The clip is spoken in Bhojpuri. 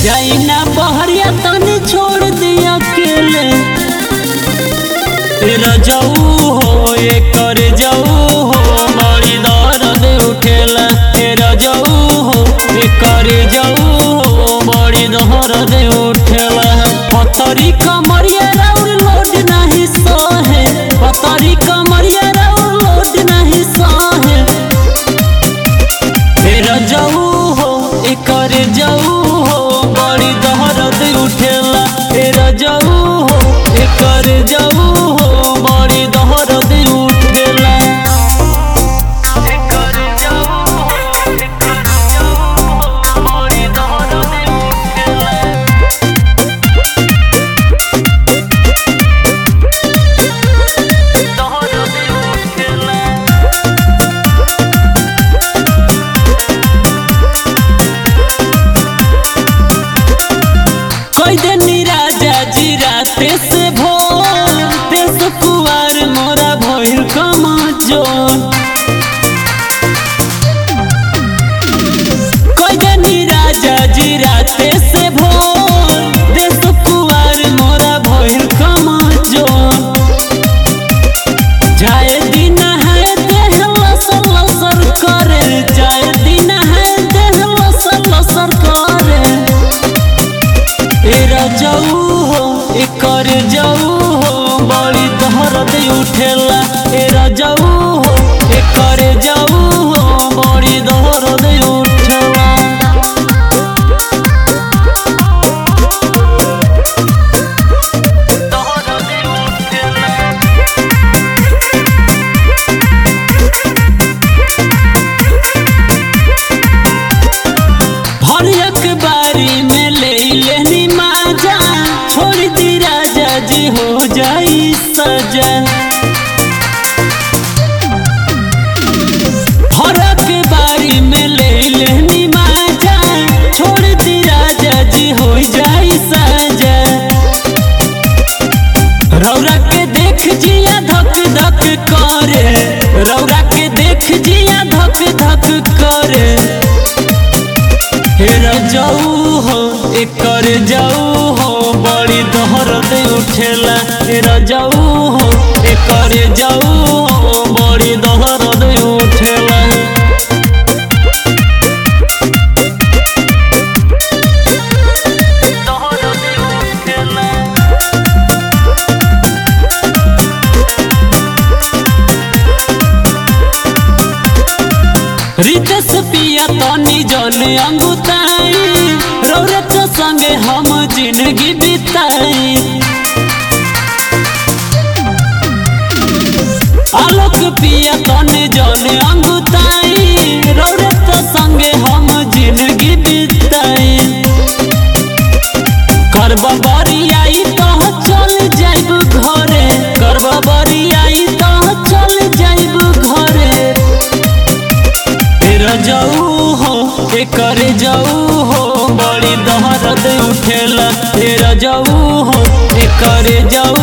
जाई ना बहरिया तनी छोड़ दिया अकेले तेरा जाऊ हो ये कर जाऊ हो बड़ी दर्द उठेला तेरा जाऊ हो ये कर जाऊ हो बड़ी दर्द उठेला पथरी कमरिया राउर लोड नहीं सहे पथरी कमरिया राउर लोड नहीं सहे तेरा जाऊ हो एकर जाऊ हो बड़ी दहरद उठेला तेरा जाऊ हो एकर जाऊ हो बड़ी दहरद उठेला एकर जाऊ हो एकर जाऊ हो बड़ी दहरद उठेला दहरद उठेला कोई दिन राजा जी राते से भोर तेस कुआर मोरा भइल कमजोर कोई दिन राजा जी राते से भोर देश कुआर मोरा भइल कमजोर जाए दिन है देह लसर लसर करे जाए दिन है देह लसर लसर करे एरा जाऊ हो एकर जाऊ हो बड़ी दहरद उठेला एरा जाऊ हो एकर जाऊ हो बड़ी दहरद उठेला दहरद उठेला भरियक बारी में ले लेनी माजा छोड़ दी राजा जी हो जाई सजा भरक बारी में ले लेनी माजा छोड़ दी राजा जी हो जाई सजा रौरा के देख जिया धक धक करे रौरा के देख जिया धक धक करे हेरा जाऊ हो एकर जाऊ हो बड़ी दहरद उठेला हेरा जाऊ हो एकर जाऊ हो बड़ी दहरद उठेला दहरद उठेला रितेश पिया तनी जन अंगुताई रौरत संगे हम जिंदगी बिताई आलोक पिया तनी जन अंगुताई रौरत संगे हम जिंदगी बिताई करबा बरी आई तो चल जाइब घरे करबा बरी आई तो चल जाइब घरे तेरा जाऊ हो एकर जाऊ हो बड़ी दहरद उठेला तेरा जाऊ हो एकर जाऊ